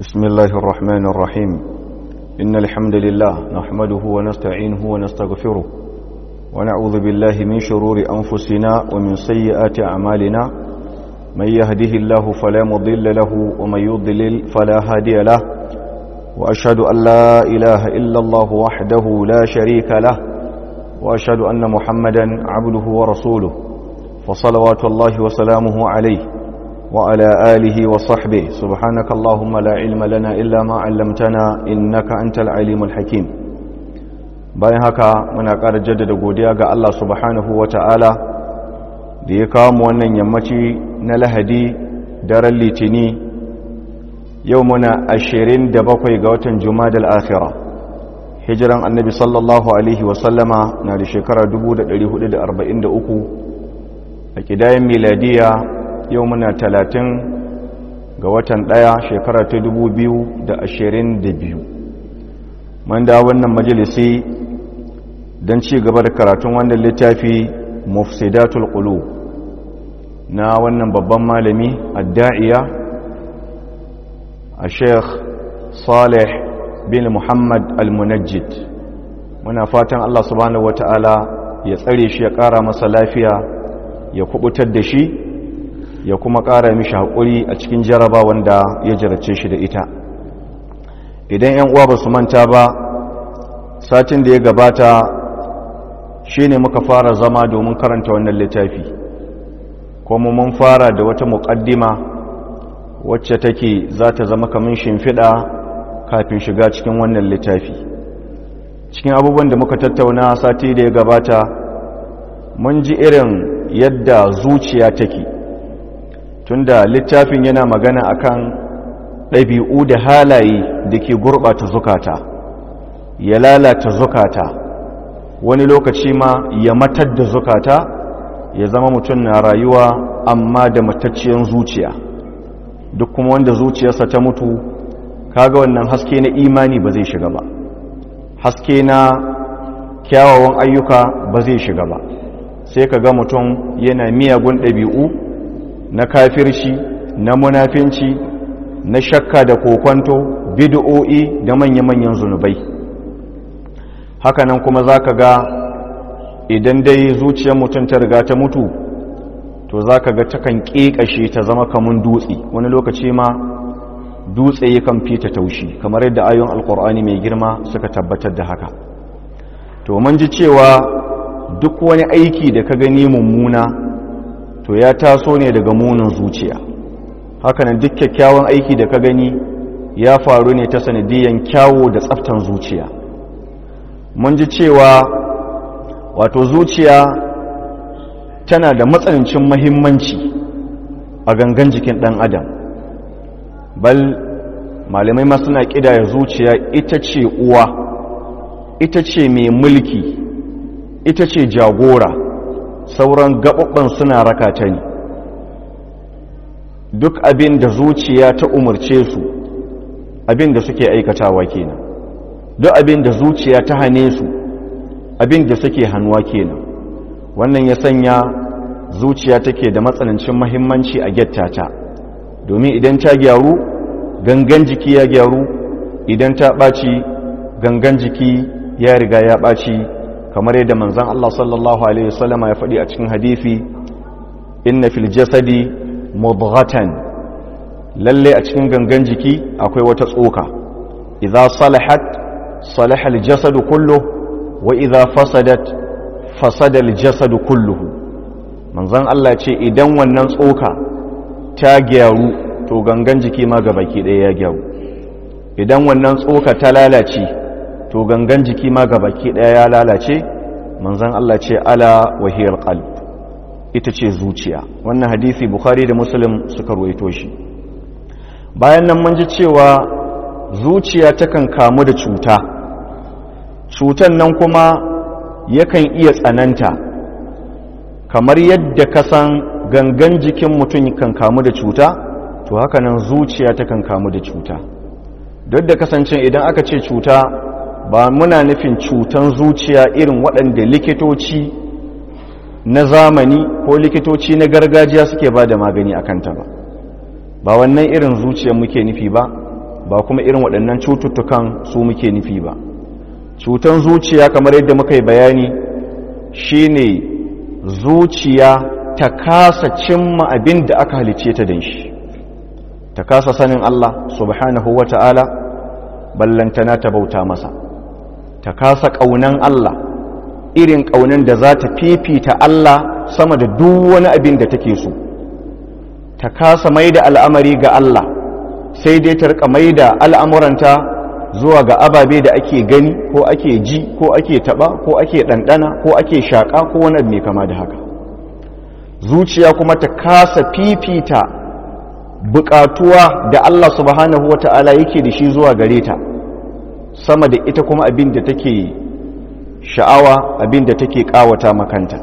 بسم الله الرحمن الرحيم إن الحمد لله نحمده ونستعينه ونستغفره ونعوذ بالله من شرور أنفسنا ومن سيئات أعمالنا من يهده الله فلا مضل له ومن يضلل فلا هادي له وأشهد أن لا إله إلا الله وحده لا شريك له وأشهد أن محمدا عبده ورسوله فصلوات الله وسلامه عليه وعلى آله وصحبه سبحانك اللهم لا علم لنا إلا ما علمتنا إنك أنت العليم الحكيم bayan haka muna ƙara jaddada godiya ga Allah subhanahu wa ta'ala da ya kawo mu wannan yammaci na lahadi daren litini yau muna ashirin da bakwai ga watan jumadal akhira hijiran annabi sallallahu alaihi wasallama na da shekara 1443 a ƙidayen miladiya yau muna talatin ga watan ɗaya shekara ta dubu biyu da ashirin da biyu man da wannan majalisi don ci gaba da karatun wannan littafi mufsidatul qulub na wannan babban malami adda'iya a sheikh salih bin muhammad al-munajjid muna fatan allah subhanahu wata'ala ya tsare shi ya ƙara masa lafiya ya kubutar da shi ya kuma ƙara mishi haƙuri a cikin jaraba wanda ya jarace shi da ita idan 'yan uwa ba su manta ba satin da ya gabata shi ne muka fara zama domin karanta wannan littafi kuma mun fara da wata muƙaddima wacce take za ta zama kamun shimfiɗa kafin shiga cikin wannan littafi cikin abubuwan da muka tattauna sati da ya gabata mun ji irin yadda zuciya take tunda littafin yana magana akan ɗabi'u da halaye da ke gurɓata zukata ya lalata zukata wani lokaci ma ya matar da zukata ya zama mutum na rayuwa amma da matacciyar zuciya duk kuma wanda zuciyarsa ta mutu kaga wannan haske na imani ba zai shiga ba haske na kyawawan ayyuka ba zai shiga ba sai ka ga mutum yana miyagun ɗabi'u na kafirci na munafinci na shakka da kokwanto bid'o'i da manya-manyan zunubai hakanan kuma za ka ga idan dai zuciyar mutum ta riga ta mutu to za ka ga takan ƙeƙashe ta zama kamun dutse wani lokaci ma dutse yakan fita taushi kamar yadda ayon alkur'ani mai girma suka tabbatar da haka to mun ji cewa duk wani aiki da ka gani mummuna to ya taso ne daga munin zuciya hakanan duk kyakkyawan aiki da ka gani ya faru ne ta sanadiyan kyawo da tsaftan zuciya mun ji cewa wato zuciya tana da matsanancin mahimmanci a gangan jikin ɗan adam bal malamai ma suna ƙidaya zuciya ita ce uwa ita ce mai mulki ita ce jagora sauran gaɓaɓɓen suna raka ta ne duk abin da zuciya ta umarce su abin da suke aikatawa kenan duk abin da zuciya ta hane su abin da suke hannuwa kenan wannan ya sanya zuciya take da matsanancin mahimmanci a gettata domin idan ta gyaru gangan jiki ya gyaru idan ta ɓaci gangan jiki ya riga ya ɓaci kamar yadda manzan Allah sallallahu Alaihi wasallama ya faɗi a cikin hadithi inna fil jasadi mudghatan lalle a cikin gangan jiki akwai wata tsoka idza salahat salaha al jasadu kullu wa idza fasadat fasada al jasadu kulluhu manzan Allah ce idan wannan tsoka ta gyaru to gangan jiki ma gabaki ɗaya ya gyaru idan wannan tsoka ta lalace to gangan jiki ma baki ɗaya ya lalace manzan Allah ce ala wahiyar qalb ita ce zuciya wannan hadisi bukhari da muslim suka ruwaito shi bayan nan mun ji cewa zuciya takan kamu da cuta cutan nan kuma yakan iya tsananta kamar yadda ka san gangan jikin mutum kan kamu da cuta to haka nan zuciya takan kamu da cuta duk da kasance idan aka ce cuta ba muna nufin cutan zuciya irin waɗanda likitoci na zamani ko likitoci na gargajiya suke ba da magani a kanta ba ba wannan irin zuciyar muke nufi ba ba kuma irin waɗannan cututtukan su muke nufi ba cutan zuciya kamar yadda muka yi bayani shine zuciya ta kasa cimma abin da aka halice ta don shi ta kasa sanin Allah subhanahu wa ta'ala ballantana ta bauta masa ta kasa ƙaunan Allah irin ƙaunan da za ta fifita Allah sama da duk wani abin da take so ta kasa mai da al'amari ga Allah sai dai ta rika mai da al'amuranta zuwa ga ababe da ake gani ko ake ji ko ake taba ko ake ɗanɗana ko ake shaƙa ko wani mai kama da haka zuciya kuma ta kasa fifita buƙatuwa da Allah subhanahu wa ta'ala yake da shi zuwa gare ta sama da ita kuma abin da take sha'awa abin da take ƙawata makanta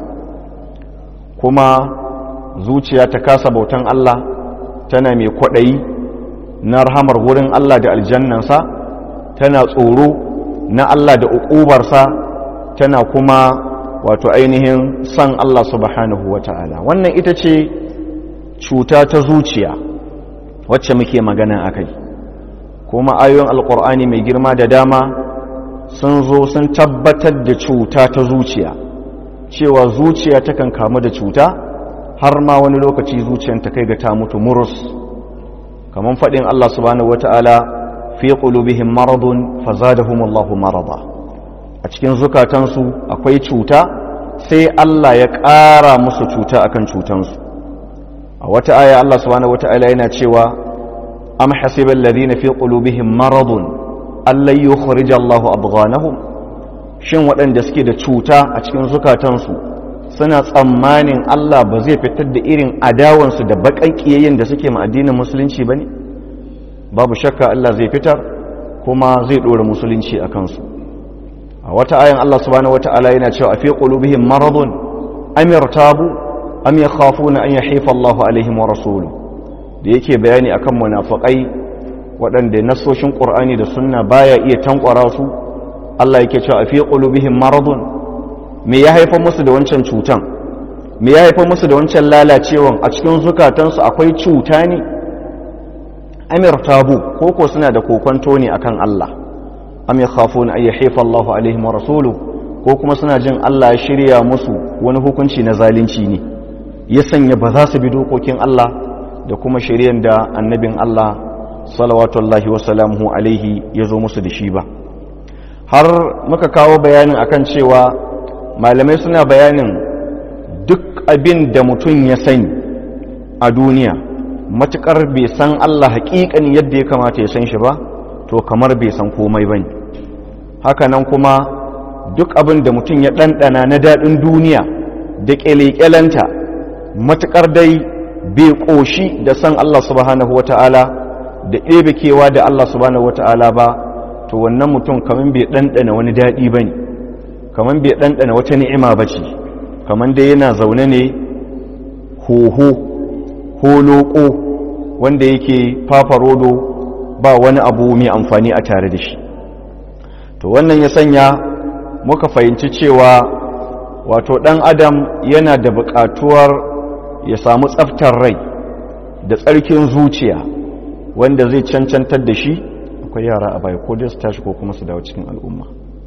kuma zuciya ta kasa bautan Allah tana mai kwaɗayi na rahamar wurin Allah da aljannansa tana tsoro na Allah da uƙubarsa tana kuma wato ainihin san Allah subhanahu wa ta'ala wannan ita ce cuta ta zuciya wacce muke magana a kai kuma ayoyin alƙur'ani mai girma da dama sun zo sun tabbatar da cuta ta zuciya cewa zuciya takan kamu da cuta har ma wani lokaci zuciyar ta kai ga ta mutu murus kamar faɗin Allah subhanahu wata'ala fi qulubihim maradun fazadahumullahu marada a cikin zukatansu akwai cuta sai Allah ya ƙara musu cuta akan cutansu a wata aya Allah subhanahu wata'ala yana cewa am hasibal ladina fi qulubihim maradun allan yukhrija Allahu abghanahum shin waɗanda suke da cuta a cikin zukatansu suna tsammanin Allah ba zai fitar da irin adawansu da baƙan ƙiyayyen da suke ma addinin musulunci ba ne babu shakka Allah zai fitar kuma zai ɗora musulunci a kansu a wata ayan Allah subhanahu wata'ala yana cewa a fi qulubihim maradun am yartabu am yakhafuna an yahifa Allah alaihim wa rasuluhu da yake bayani akan munafiqai waɗanda nasoshin Qur'ani da sunna baya iya tankwara su Allah yake cewa a fi qulubihim maradun me ya haifar musu da wancan cutan me ya haifar musu da wancan lalacewan a cikin zukatansu akwai cuta ne amir tabu ko ko suna da kokonto ne akan Allah am yakhafuna ay yahifa Allah alaihim wa rasuluhu ko kuma suna jin Allah ya shirya musu wani hukunci na zalunci ne ya sanya ba za su bi dokokin Allah da kuma shari'ar da annabin Allah salawatullahi wa salamuhu alaihi ya zo musu da shi ba har muka kawo bayanin akan cewa malamai suna bayanin duk abin da mutum ya sani a duniya matukar bai san Allah haƙiƙan yadda ya kamata ya san shi ba to kamar bai san komai bane hakanan kuma duk abin da mutum ya ɗanɗana na daɗin duniya da ƙyale-ƙyalenta matukar dai bai ƙoshi da san Allah subhanahu wata'ala da ɗebe kewa da Allah subhanahu wata'ala ba to wannan mutum kamar bai ɗanɗana wani daɗi ba ne kamar bai ɗanɗana wata ni'ima ba ce kamar dai yana zaune ne hoho holoko wanda yake fafarodo ba wani abu mai amfani a tare da shi to wannan ya sanya muka fahimci cewa wato ɗan adam yana da buƙatuwar ya samu tsaftar rai da tsarkin zuciya wanda zai cancantar da shi akwai yara a baya ko dai su tashi ko kuma su dawo cikin al'umma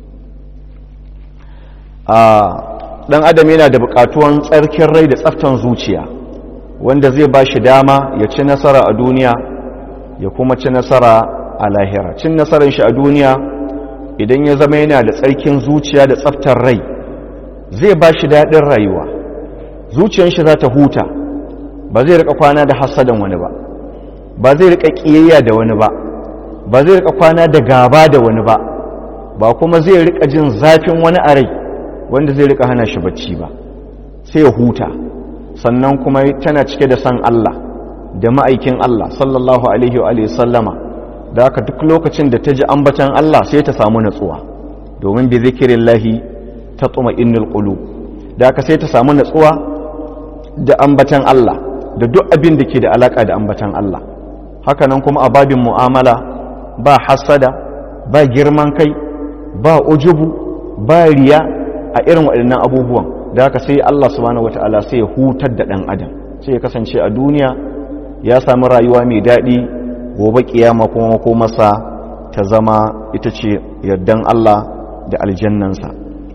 a ɗan adam yana da buƙatuwan tsarkin rai da tsaftan zuciya wanda zai ba shi dama ya ci nasara a duniya ya kuma ci nasara a lahira cin nasarar shi a duniya idan ya zama yana da tsarkin zuciya da tsaftar rai zai ba shi daɗin rayuwa zuciyar shi za ta huta ba zai rika kwana da hasadan wani ba ba zai rika ƙiyayya da wani ba ba zai rika kwana da gaba da wani ba ba kuma zai rika jin zafin wani a rai wanda zai rika hana shi bacci ba sai ya huta sannan kuma tana cike da san Allah da ma'aikin Allah sallallahu alaihi wa alihi sallama da haka duk lokacin da ta ji ambatan Allah sai ta samu natsuwa domin bi zikrillahi tatma innul qulub da haka sai ta samu natsuwa da ambatan Allah da duk abin da ke da alaka da ambatan Allah haka nan kuma a babin mu'amala ba hasada ba girman kai ba ujubu ba riya a irin waɗannan abubuwan da haka sai Allah subhanahu wata'ala sai ya hutar da ɗan adam sai ya kasance a duniya ya sami rayuwa mai daɗi gobe kiyama kuma makomarsa ta zama ita ce yardan Allah da aljannansa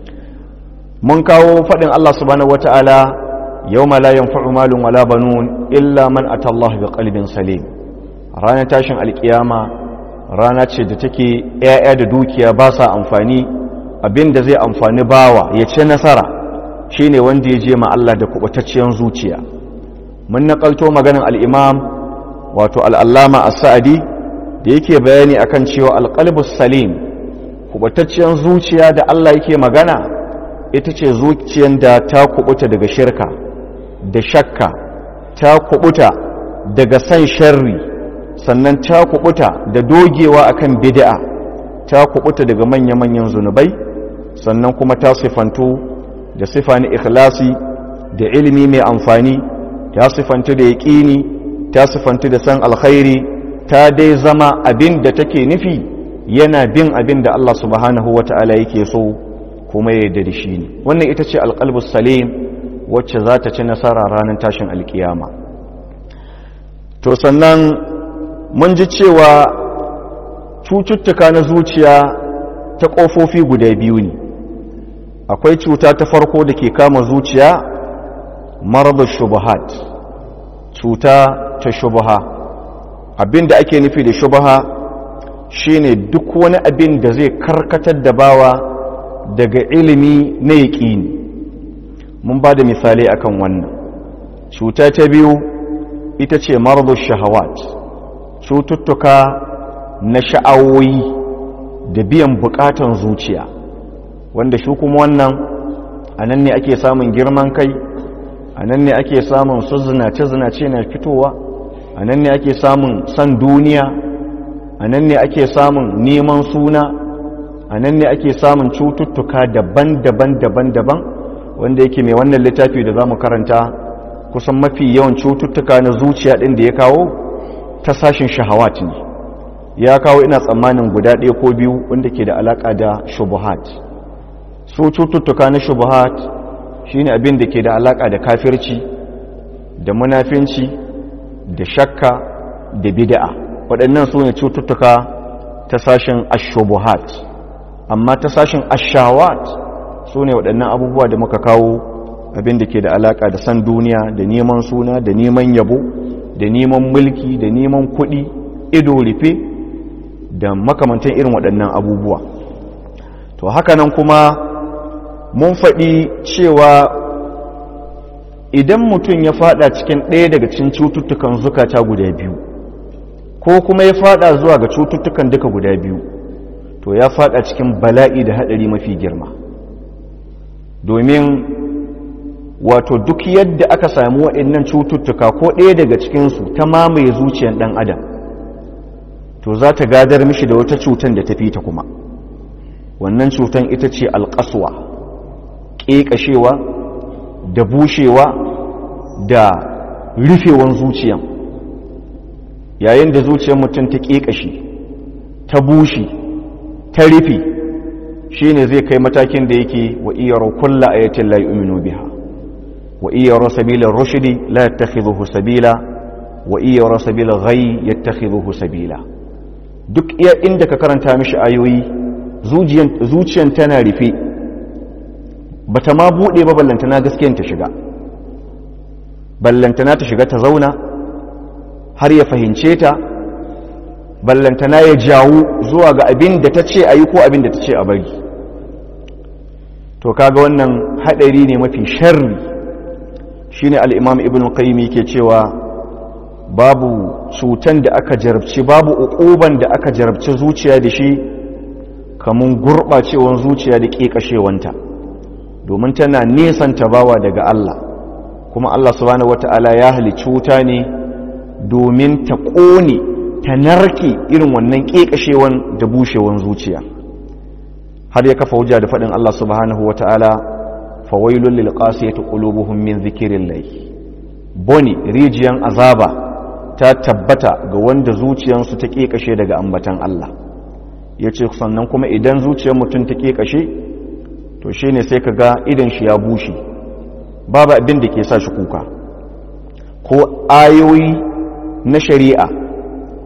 mun kawo faɗin Allah subhanahu wata'ala yawma la yanfa'u malun wala banun illa man atallaha bi qalbin salim ranar tashin alkiyama rana ce da take ‘ya'ya da dukiya ba sa amfani abinda zai amfani bawa ya ce nasara shi ne wanda ya je ma Allah da kubatacciyar zuciya mun naƙalto maganin al'imam wato al'allama a sa'adi da yake bayani akan cewa alƙalbus salim kubatacciyar zuciya da Allah yake magana ita ce zuciyar da ta kubuta daga shirka da shakka ta kubuta daga san sharri sannan ta kubuta da dogewa akan bid'a ta kubuta daga manya-manyan zunubai sannan kuma ta sifantu da sifa na ikhlasi da ilimi mai amfani ta sifantu da yaƙini ta sifantu da san alkhairi ta dai zama abin da take nufi yana bin abin da Allah subhanahu wata'ala yake so kuma ya yarda da shi ne wannan ita ce alqalbus salim wacce za ta ci nasara ranar tashin alkiyama to sannan mun ji cewa cututtuka na zuciya ta ƙofofi guda biyu ne akwai cuta ta farko da ke kama zuciya marar shubahat cuta ta shubaha abin da ake nufi da shubaha shine duk wani abin da zai karkatar da bawa daga ilimi na yaƙini mun ba da misalai akan wannan cuta ta biyu ita ce marar shahawat cututtuka na sha'awoyi da biyan bukatan zuciya wanda shi kuma wannan a nan ne ake samun girman kai a nan ne ake samun su zinace-zinace na fitowa a nan ne ake samun san duniya a nan ne ake samun neman suna a nan ne ake samun cututtuka daban-daban daban-daban wanda yake mai wannan littafi da za mu karanta kusan mafi yawan cututtuka na zuciya ɗin da ya kawo ta sashin shahawat ne ya kawo ina tsammanin guda ɗaya ko biyu wanda ke da alaƙa da shubuhat su cututtuka na shubuhat shine abin da ke da alaƙa da kafirci da munafinci da shakka da bid'a waɗannan su ne cututtuka ta sashin ashubuhat amma ta sashin ashawat su ne waɗannan abubuwa da muka kawo abin da ke da alaƙa da san duniya da neman suna da neman yabo da neman mulki da neman kuɗi ido rufe da makamantan irin waɗannan abubuwa to haka nan kuma mun faɗi cewa idan mutum ya fada cikin ɗaya daga cikin cututtukan zukata guda biyu ko kuma ya fada zuwa ga cututtukan duka guda biyu to ya fada cikin bala'i da haɗari mafi girma domin wato duk yadda aka sami waɗannan cututtuka ko ɗaya daga cikinsu ta mamaye zuciyar ɗan adam to za ta gadar mishi da wata cutan da ta fi ta kuma wannan cutan ita ce alƙaswa ƙeƙashewa da bushewa da rufewan zuciyan yayin da zuciyar mutum ta ƙeƙashe ta bushe ta rufe shi ne zai kai matakin da yake wa iyaro kulla ayatin la yu'minu biha wa iyaro sabilar rushdi la yattakhidhuhu sabila wa iyaro sabilar ghayy yattakhidhuhu sabila duk iya inda ka karanta mishi ayoyi zuciyan tana rufe bata ma bude ba ballantana gaskiyan ta shiga ballantana ta shiga ta zauna har ya fahimce ta ballantana ya jawo zuwa ga abin da ta ce a yi ko abin da ta ce a bari to kaga wannan haɗari ne mafi sharri shine al'imam ibn qayyim ke cewa babu cutan da aka jarabci babu uquban da aka jarabci zuciya da shi kamun gurɓacewan zuciya da ƙeƙashewanta domin tana nesanta bawa daga Allah kuma Allah subhanahu wata'ala ya halicci wuta ne domin ta ƙone ta narke irin wannan ƙeƙashewan da bushewan zuciya har ya kafa hujja da faɗin Allah subhanahu wata'ala fawailul lil qasiyati qulubuhum min dhikrillah boni rijiyan azaba ta tabbata ga wanda zuciyansu ta ƙeƙashe daga ambatan Allah yace sannan kuma idan zuciyar mutum ta ƙeƙashe to shine sai ka ga idan shi ya bushe babu abin da ke sa shi kuka ko ayoyi na shari'a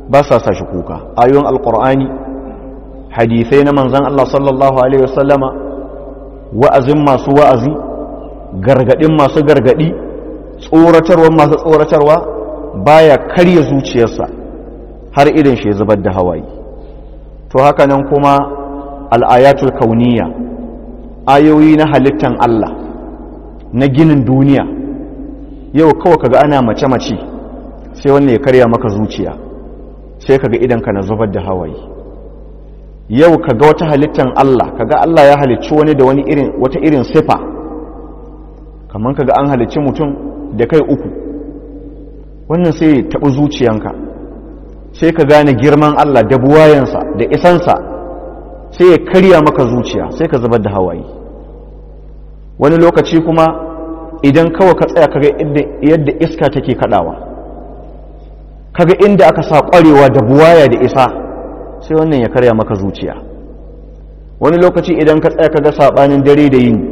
ba sa sa shi kuka ayoyin alkur'ani hadisai na manzan Allah sallallahu alaihi wasallama wa'azin masu wa'azi gargadin masu gargadi tsoratarwa masu tsoratarwa baya karya zuciyarsa har irin shi zubar da hawaye to haka nan kuma al'ayatul kauniya ayoyi na halittan Allah na ginin duniya yau kawai kaga ana mace-mace sai wanne ya karya maka zuciya sai kaga idanka na zubar da hawaye yau kaga wata halittan Allah kaga Allah ya halicci wani da wani irin wata irin sifa kamar kaga an halicci mutum da kai uku wannan sai ya taɓi zuciyanka sai ka gane girman Allah da buwayensa da isansa sai ya karya maka zuciya sai ka zubar da hawaye wani lokaci kuma idan kawai ka tsaya kaga yadda iska take kadawa kaga inda aka sa kwarewa da buwaya da isa sai wannan ya karya maka zuciya wani lokaci idan ka tsaya kaga sabanin dare da yini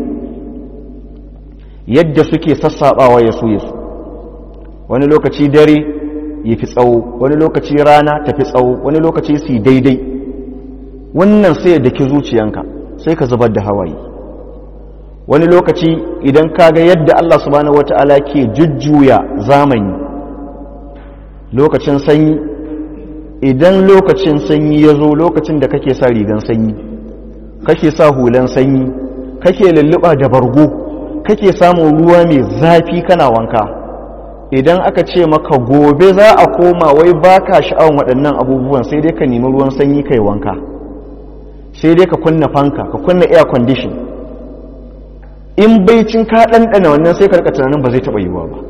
yadda suke sassabawa ya so su wani lokaci dare ya fi tsawo wani lokaci rana ta fi tsawo wani lokaci su daidai wannan sai da ki zuciyanka sai ka zubar da hawaye wani lokaci idan ka ga yadda Allah subhanahu wata'ala ke jujjuya zamani lokacin sanyi idan lokacin sanyi ya zo lokacin da kake sa rigan sanyi kake sa hulan sanyi kake lulluɓa da bargo kake samun ruwa mai zafi kana wanka idan aka ce maka gobe za a koma wai baka sha'awan waɗannan abubuwan sai dai ka nemi ruwan sanyi kai wanka sai dai ka kunna fanka ka kunna air condition in baicin ka ɗanɗana wannan sai ka rika tunanin ba zai taɓa yiwuwa ba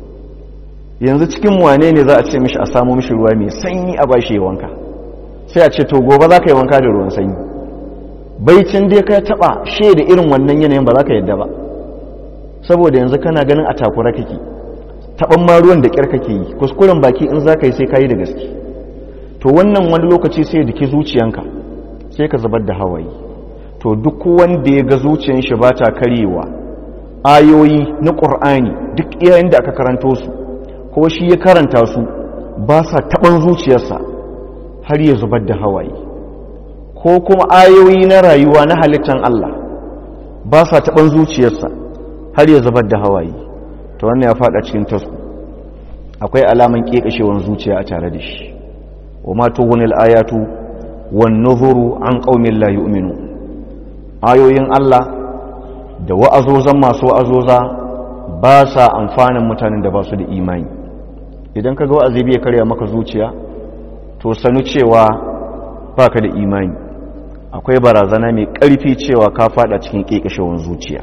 yanzu cikin wane ne za a ce mishi a samu mishi ruwa mai sanyi a bashi ya wanka sai a ce to gobe za ka yi wanka da ruwan sanyi baicin dai ka taɓa shaida irin wannan yanayin ba za ka yadda ba saboda yanzu kana ganin a takura kake taɓan ma ruwan da ƙyar kake yi kuskuren baki in za ka yi sai ka yi da gaske to wannan wani lokaci sai da ke zuciyanka sai ka zubar da hawaye to duk wanda ya ga zuciyan shi ba ta karyewa ayoyi na ƙur'ani duk iyayen da aka karanto su ko shi ya karanta su ba sa taɓan zuciyarsa har ya zubar da hawaye ko kuma ayoyi na rayuwa na halittan Allah ba sa taɓan zuciyarsa har ya zubar da hawaye to wannan ya faɗa cikin tasku akwai alaman ƙeƙashewan zuciya a tare da shi wa ma tughunil ayatu wan nuzuru an qaumin la yu'minu ayoyin Allah da wa'azozan masu wa'azoza ba sa amfanin mutanen da ba su da imani idan ka ga wa'azi bai karya maka zuciya to sanu cewa baka da imani akwai barazana mai ƙarfi cewa ka fada cikin ƙeƙashewan zuciya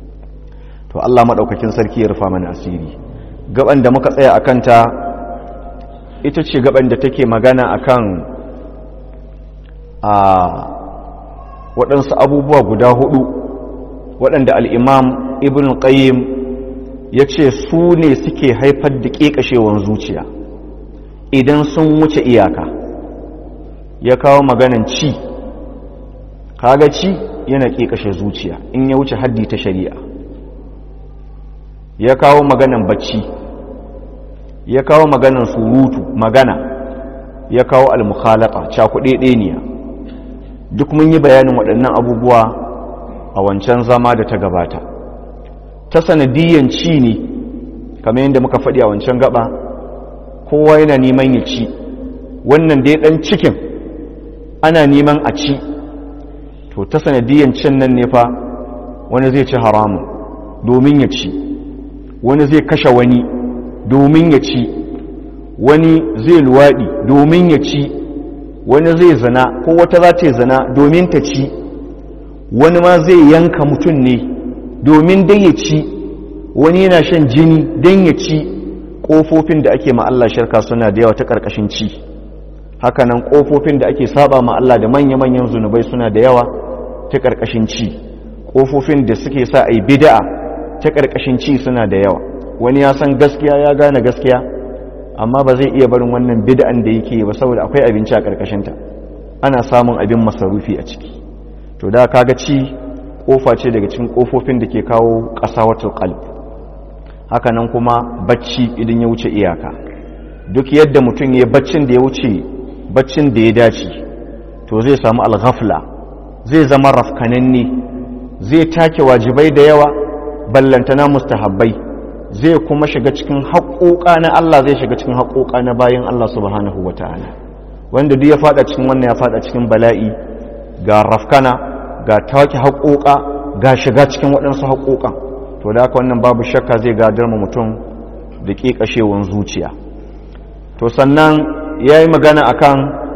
to Allah maɗaukakin sarki ya rufa mana asiri gaban da muka tsaya a kanta ita ce gaban da take magana akan a waɗansu abubuwa guda hudu waɗanda al'imam ibn qayyim ya ce su ne suke haifar da ƙeƙashewan zuciya idan sun wuce iyaka ya kawo maganan ci kaga ci yana ƙeƙashe zuciya in ya wuce haddi ta shari'a ya kawo maganan bacci ya kawo maganan surutu magana ya kawo almukhalata cakuɗeɗeniya duk mun yi bayanin waɗannan abubuwa a wancan zama da ta gabata ta sanadiyan ci ne kamar yadda muka faɗi a wancan gaba kowa yana neman ya ci wannan dai ɗan cikin ana neman a ci to ta sanadiyan cin nan ne fa wani zai ci haramun domin ya ci wani zai kashe wani domin ya ci wani zai luwaɗi domin ya ci wani zai zana ko wata za ta yi zana domin ta ci wani ma zai yanka mutum ne domin dai ya ci wani yana shan jini don ya ci ƙofofin da ake Allah shirka suna da yawa ta ƙarƙashin ci hakanan ƙofofin da ake saba Allah da manya-manyan zunubai suna da yawa ta ƙarƙashin ci ƙofofin da suke sa a yi bida'a ta ƙarƙashin ci suna da yawa wani ya san gaskiya ya gane gaskiya amma ba zai iya barin wannan bid'an da yake ba saboda akwai abinci a ƙarƙashinta ana samun abin masarufi a ciki to da kaga ci kofa ce daga cikin kofofin da ke kawo ƙasawatul qalb haka nan kuma bacci idan ya wuce iyaka duk yadda mutum ya baccin da ya wuce baccin da ya dace to zai samu alghafla zai zama rafkananne zai take wajibai da yawa ballantana mustahabbai zai kuma shiga cikin haƙoƙa na Allah zai shiga cikin haƙoƙa na bayan Allah subhanahu wa ta'ala wanda duk ya fada cikin wannan ya fada cikin bala'i ga rafkana ga take haƙoƙa ga shiga cikin waɗansu haƙoƙan to da haka wannan babu shakka zai gadar ma mutum da ƙiƙashewan zuciya to sannan ya yi magana akan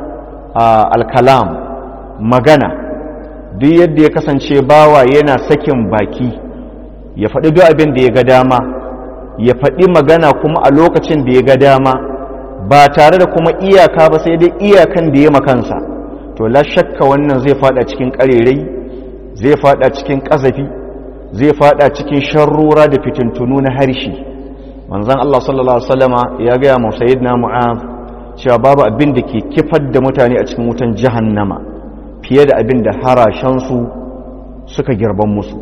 alkalam magana duk yadda ya kasance bawa yana sakin baki ya faɗi duk abin da ya ga dama ya faɗi magana kuma a lokacin da ya ga dama ba tare da kuma iyaka ba sai dai iyakan da ya makansa to la shakka wannan zai fada cikin ƙarerai zai fada cikin ƙazafi zai fada cikin sharrura da fitintunu na harshe manzon Allah sallallahu alaihi wasallama ya ga mu sayyidina mu'az cewa babu abin da ke kifar da mutane a cikin wutan jahannama fiye da abin da harashensu suka girban musu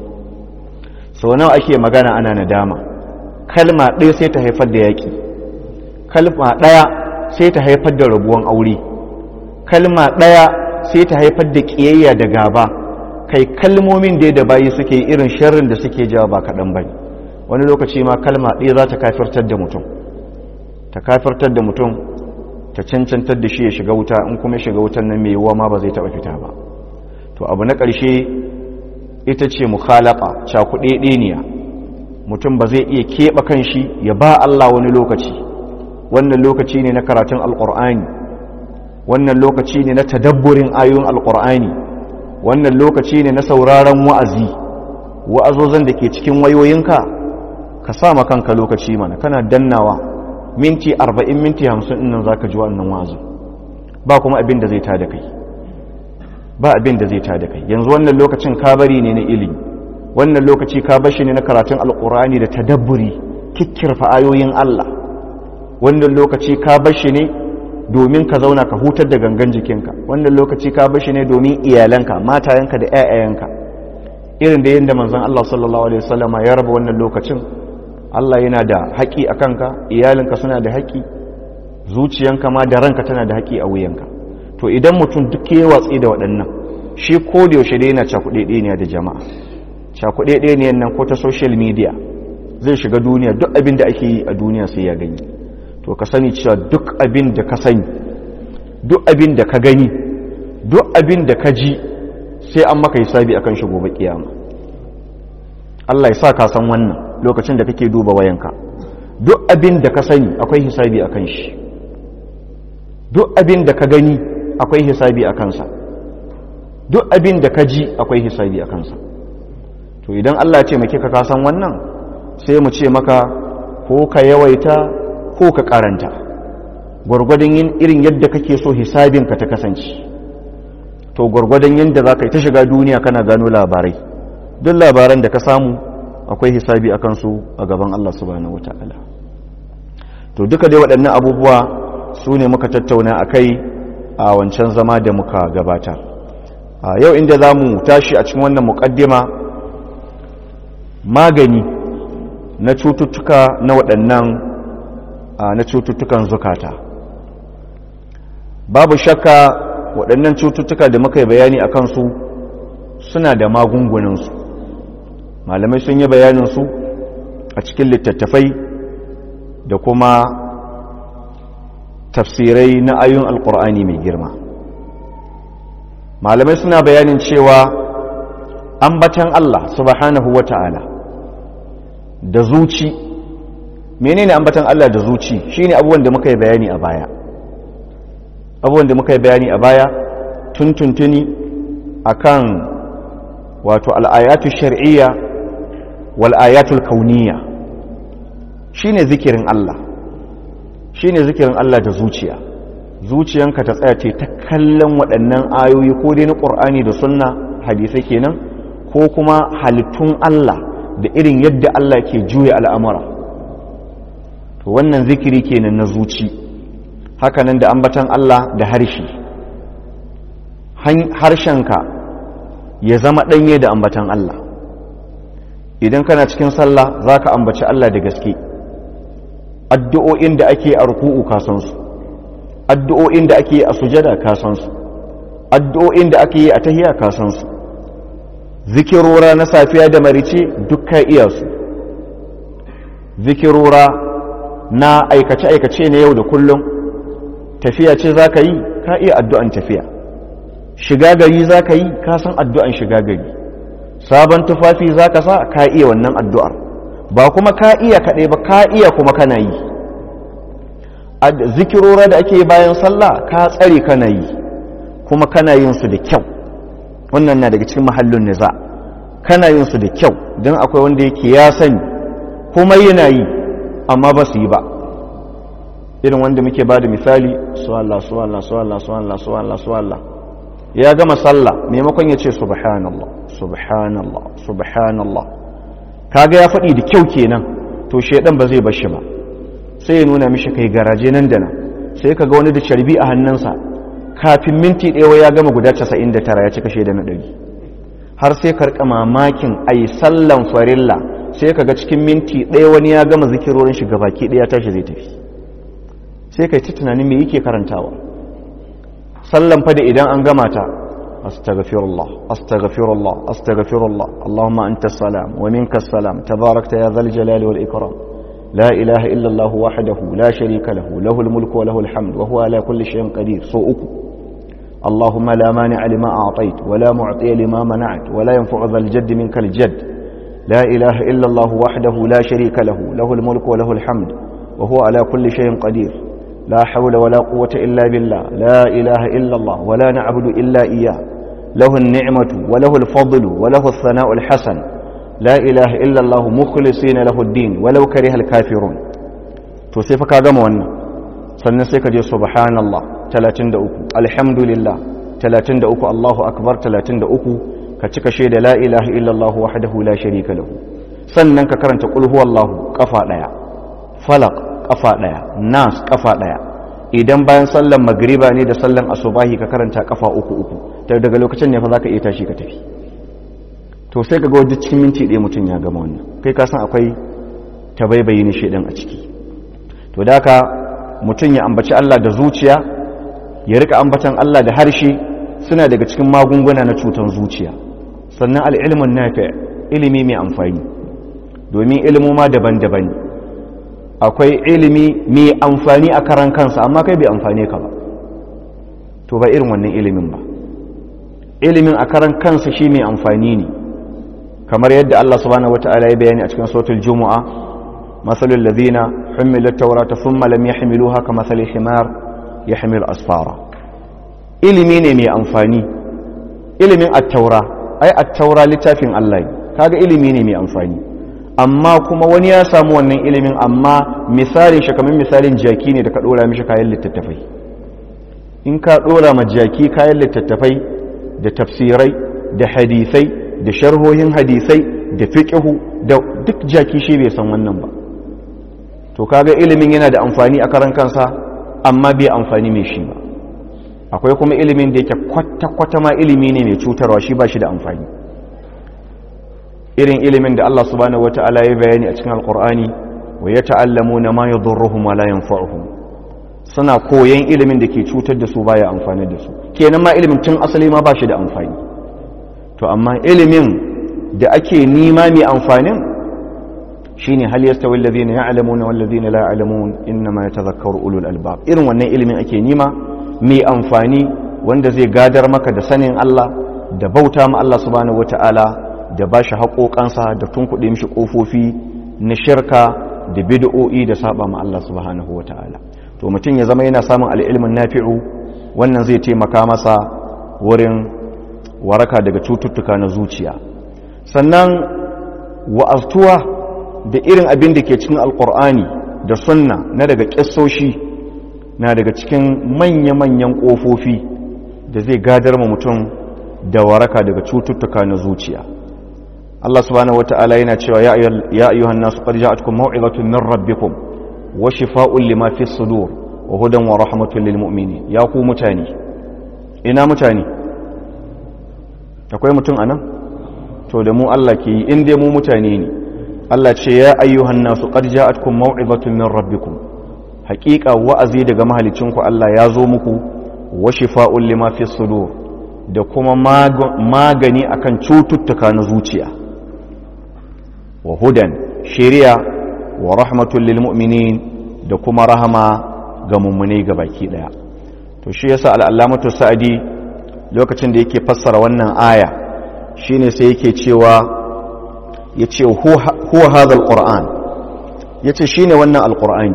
sau nawa ake magana ana nadama kalma ɗaya sai ta haifar da yaƙi kalma ɗaya sai ta haifar da rabuwan aure kalma ɗaya sai ta haifar da ƙiyayya da gaba kai kalmomin da da bayi suke irin sharrin da suke jawa ba kaɗan ba wani lokaci ma kalma ɗaya za ta kafirtar da mutum ta kafirtar da mutum ta cancantar da shi ya shiga wuta in kuma shiga wutan nan mai yiwuwa ma ba zai taɓa fita ba to abu na ƙarshe ita ce mukhalaqa cakuɗeɗeniya mutum ba zai iya keɓe kanshi ya ba Allah wani lokaci wannan lokaci ne na karatun alƙur'ani wannan lokaci ne na tadabburin ayoyin alƙur'ani wannan lokaci ne na sauraron wa'azi wa'azozan da ke cikin wayoyinka ka sa ma kanka lokaci mana kana dannawa minti arba'in minti hamsin nan za ka ji wannan wa'azin ba kuma abin da zai ta da kai ba abin da zai ta da kai yanzu wannan lokacin kabari ne na ilimi wannan lokaci ka bashi ne na karatun alkur'ani da tadabburi kikkirfa ayoyin Allah wannan lokaci ka bashi ne domin ka zauna ka hutar da gangan jikinka wannan lokaci ka bashi ne domin iyalanka matayenka da ƴaƴayenka irin da yadda manzon Allah sallallahu alaihi wasallama ya raba wannan lokacin Allah yana da haƙi a kanka iyalinka suna da haƙi zuciyanka ma da ranka tana da haƙi a wuyanka to idan mutum duk ya watsi da waɗannan shi ko da yaushe dai yana cakuɗe ɗaya da jama'a cakuɗe ɗaya nan ko ta social media zai shiga duniya duk abin da ake yi a duniya sai ya gani to ka sani cewa duk abin da ka sani duk abin da ka gani duk abin da ka ji sai an maka hisabi akan shi gobe kiyama Allah ya sa ka san wannan lokacin da kake duba wayanka duk abin da ka sani akwai hisabi akan shi duk abin da ka gani akwai hisabi a kansa duk abin da ka ji akwai hisabi a kansa to idan Allah ya ce maka ka san wannan sai mu ce maka ko ka yawaita ko ka karanta gwargwadon yin irin yadda kake so hisabinka ta kasance to gwargwadon yadda za ka yi ta shiga duniya kana gano labarai duk labaran da ka samu akwai hisabi a kansu a gaban Allah subhanahu wata'ala to duka dai waɗannan abubuwa su ne muka tattauna a kai a wancan zama da muka gabata yau inda za mu tashi a cikin wannan muƙaddima magani na cututtuka na waɗannan na cututtukan zukata babu shakka waɗannan cututtuka da muka yi bayani a kansu suna da magungunansu malamai sun yi bayaninsu a cikin littattafai da kuma tafsirai na ayyun alkur'ani mai girma malamai suna bayanin cewa ambatan Allah subhanahu wa ta'ala da zuci menene ambatan Allah da zuci shine abubuwan da muka yi bayani a baya abubuwan da muka yi bayani a baya tuntuntuni akan wato al'ayatu shar'iyya wal ayatul kauniyya shine zikirin Allah shine zikirin Allah da zuciya zuciyanka ta tsaya ce ta kallon waɗannan ayoyi ko dai na ƙur'ani da sunna hadisai kenan ko kuma halittun Allah da irin yadda Allah ke juya al'amura to wannan zikiri kenan na zuci hakanan da ambatan Allah da harshe harshenka ya zama ɗanye da ambatan Allah idan kana cikin sallah za ka ambaci Allah da gaske addu'o'in da ake a ruku'u ka san su addu'o'in da ake a sujada ka san su addu'o'in da ake yi a tahiya ka san su zikirora na safiya da marice duk ka iya su zikirora na aikace-aikace na yau da kullum tafiya ce za ka yi ka iya addu'an tafiya shiga gari za ka yi ka san addu'an shiga gari sabon tufafi za ka sa ka iya wannan addu'ar ba kuma ka iya kaɗai ba ka iya kuma kana yi zikirora da ake bayan sallah ka tsare kana yi kuma kana yin su da kyau wannan na daga cikin mahallin niza kana yin su da kyau don akwai wanda yake ya sani kuma yana yi amma ba su yi ba irin wanda muke ba da misali suwallah suwallah suwallah suwallah suwallah suwallah ya gama sallah maimakon ya ce subhanallah subhanallah subhanallah kaga ya faɗi da kyau kenan to shaidan ba zai bashi ba sai ya nuna mishi kai garaje nan da nan sai kaga wani da carbi a hannunsa kafin minti ɗaya ya gama guda 99 ya cika shaida na ɗari har sai karka mamakin ai sallan farilla sai kaga cikin minti ɗaya wani ya gama zikirorin shi gabaki ɗaya tashi zai tafi sai kai ta tunanin me yake karantawa sallan fa da idan an gama ta astaghfirullah astaghfirullah astaghfirullah allahumma anta salam wa minka salam tabarakta ya dhal jalali wal ikram la ilaha illa allah wahdahu la sharika lahu lahul mulku wa lahul hamd wa huwa ala kulli shay'in qadir so uku اللهم لا مانع لما أعطيت ولا معطي لما منعت ولا ينفع ذا الجد منك الجد لا إله إلا الله وحده لا شريك له له الملك وله الحمد وهو على كل شيء قدير لا حول ولا قوة إلا بالله لا إله إلا الله ولا نعبد إلا إياه له النعمة وله الفضل وله الثناء الحسن لا إله إلا الله مخلصين له الدين ولو كره الكافرون توصيفك هذا موانا سنسيك جي سبحان الله 33 alhamdulillah 33 Allahu akbar 33 ka cika shaida la ilaha illallah wahdahu la sharika lahu sannan ka karanta qul huwallahu kafa daya falaq kafa daya nas kafa daya idan bayan sallan magriba ne da sallan asubahi ka karanta kafa uku uku daga lokacin ne fa zaka iya tashi ka tafi to sai kaga wajen cikin minti ɗaya mutum ya gama wannan kai ka san akwai tabaibayi ne shedan a ciki to da haka mutum ya ambaci Allah da zuciya ya rika ambatan Allah da harshe suna daga cikin magunguna na cutar zuciya sannan al'ilmin nafi ilimi mai amfani domin ma daban-daban akwai ilimi mai amfani a karan kansa amma kai bai amfane ka ba to ba irin wannan ilimin ba ilimin a karan kansa shi mai amfani ne kamar yadda Allah subhanahu wata'ala ya bayani a cikin sautul jumu'a masalul ladina humilat tawrata thumma lam yahmiluha kamathali himar ya hamil asfara ilimi ne mai amfani ilimin attaura ai attaura littafin Allah kaga ilimi ne mai amfani amma kuma wani ya samu wannan ilimin amma misalin shi kamar misalin jaki ne da ka dora mishi kayan littattafai in ka dora ma jaki kayan littattafai da tafsirai da hadisai da sharhohin hadisai da fiqhu da duk jaki shi bai san wannan ba to kaga ilimin yana da amfani a karan kansa amma bai amfani mai shi ba akwai kuma ilimin da yake kwata-kwata ma ilimi ne mai cutarwa shi ba shi da amfani irin ilimin da Allah subhanahu wata'ala ya bayani a cikin alkur'ani wa ya ta'allamu na ma yadurruhum wa la yanfa'uhum suna koyan ilimin da ke cutar da su baya amfani da su kenan ma ilimin tun asali ma ba shi da amfani to amma ilimin da ake nima mai amfanin shine hal yastawi alladhina ya'lamuna wal ladhina la ya'lamun inma yatadhakkaru ulul albab irin wannan ilimin ake nima mai amfani wanda zai gadar maka da sanin Allah da bauta ma Allah subhanahu wataala da bashi haƙoƙansa da tunkuɗe mishi ƙofofi na shirka da bid'o'i da saba ma Allah subhanahu wataala to mutum ya zama yana samun al'ilmin nafi'u wannan zai taimaka masa wurin waraka daga cututtuka na zuciya sannan wa'aztuwa da irin abin da ke cikin alkur'ani da sunna na daga ƙisoshi na daga cikin manya-manyan ƙofofi da zai gadar ma mutum da waraka daga cututtuka na zuciya Allah subhanahu wata'ala yana cewa ya ayyuhan nasu qad ja'atkum maw'izatun min rabbikum wa shifaa'un lima fi sudur wa hudan wa rahmatun lil mu'minin ya ku mutane ina mutane akwai mutum anan to da mu Allah ke yi in dai mu mutane ne Allah ce ya ayyuhan nasu qad ja'atkum maw'izatun min rabbikum haqiqa wa'azi daga mahalicinku Allah ya zo muku wa shifa'un lima fi sudur da kuma magani akan cututtuka na zuciya wa hudan shari'a wa rahmatul lil mu'minin da kuma rahama ga mummune ga baki daya to shi yasa al'allamatu sa'adi lokacin da yake fassara wannan aya shine sai yake cewa yace huwa hadha alquran yace shine wannan alqur'ani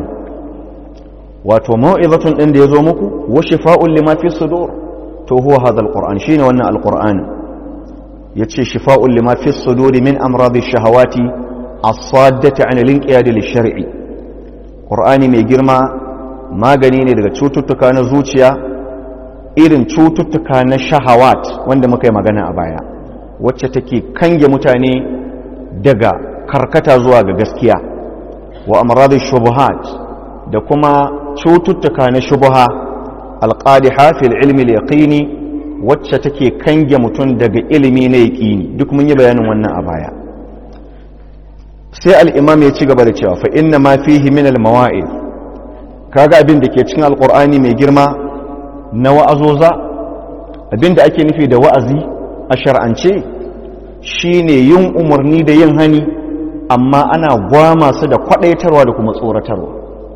wato mau'izatun din da yazo muku wa shifa'un lima fi sudur to huwa hadha alquran shine wannan alqur'ani yace shifa'un lima fi sudur min amradi shahawati as-saddati 'an al-inqiyad lish-shar'i qur'ani mai girma magani ne daga cututtuka na zuciya irin cututtuka na shahawat wanda muka yi magana a baya wacce take kange mutane daga karkata zuwa ga gaskiya wa amradin shubuhat da kuma cututtuka na shubuha alqadiha fil ilmi al-yaqini wacce take kange mutum daga ilimi na yaqini duk mun yi bayanin wannan a baya sai al-imam ya ci gaba da cewa fa inna ma fihi min al-mawa'id kaga abin da ke cikin alqur'ani mai girma na wa'azoza abin da ake nufi da wa'azi a shar'ance shine yin umarni da yin hani amma ana gwama su da kwadaitarwa da kuma tsoratarwa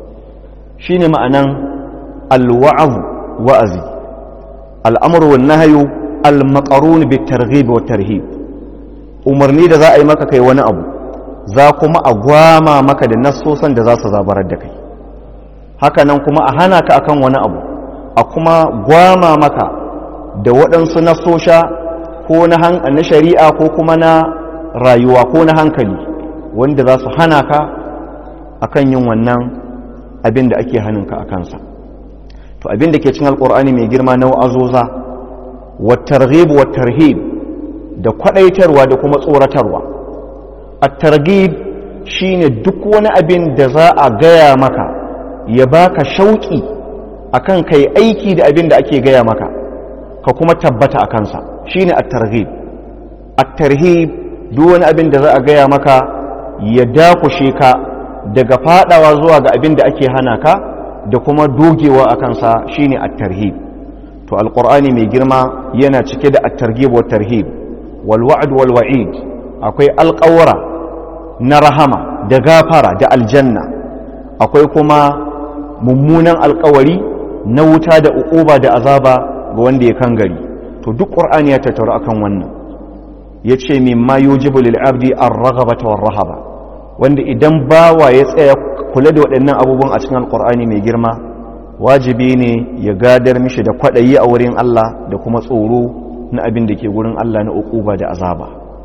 shine ma'anan alwa'az wa'azi al'amru wan nahyu al-maqrun bit targhib wa tarhib umarni da za a yi maka kai wani abu za kuma a gwama maka da nassosan da za su zabarar da kai haka nan kuma a hana ka akan wani abu a kuma gwama maka da waɗansu nassosha ko na shari'a ko kuma na rayuwa ko na hankali wanda za su hana ka akan yin wannan abin da ake hannunka a kansa to abin da ke cin alkur'ani mai girma na wa'azoza wa targhib wa tarhib da kwadaitarwa da kuma tsoratarwa at-targhib shine duk wani abin da za a gaya maka ya baka shauki akan kai aiki da abin da ake gaya maka ka kuma tabbata a kansa shine at-targhib at-tarhib duk wani abin da za a gaya maka ya dakushe ka daga fadawa zuwa ga abin da ake hana ka da kuma dogewa a kansa shine at-tarhib to alqur'ani mai girma yana cike da at-targhib wa tarhib wal wa'd wal wa'id akwai alƙawara na rahama da gafara da aljanna akwai kuma mummunan alƙawari na wuta da uquba da azaba ga wanda ya kan gari to duk qur'ani ya tattaru akan wannan yace mimma yujibu lil abdi ar-raghabata war-rahaba wanda idan bawa ya tsaya kula da waɗannan abubuwan a cikin alqur'ani mai girma wajibi ne ya gadar mishi da kwadayi a wurin Allah da kuma tsoro na abin da ke gurin Allah na uquba da azaba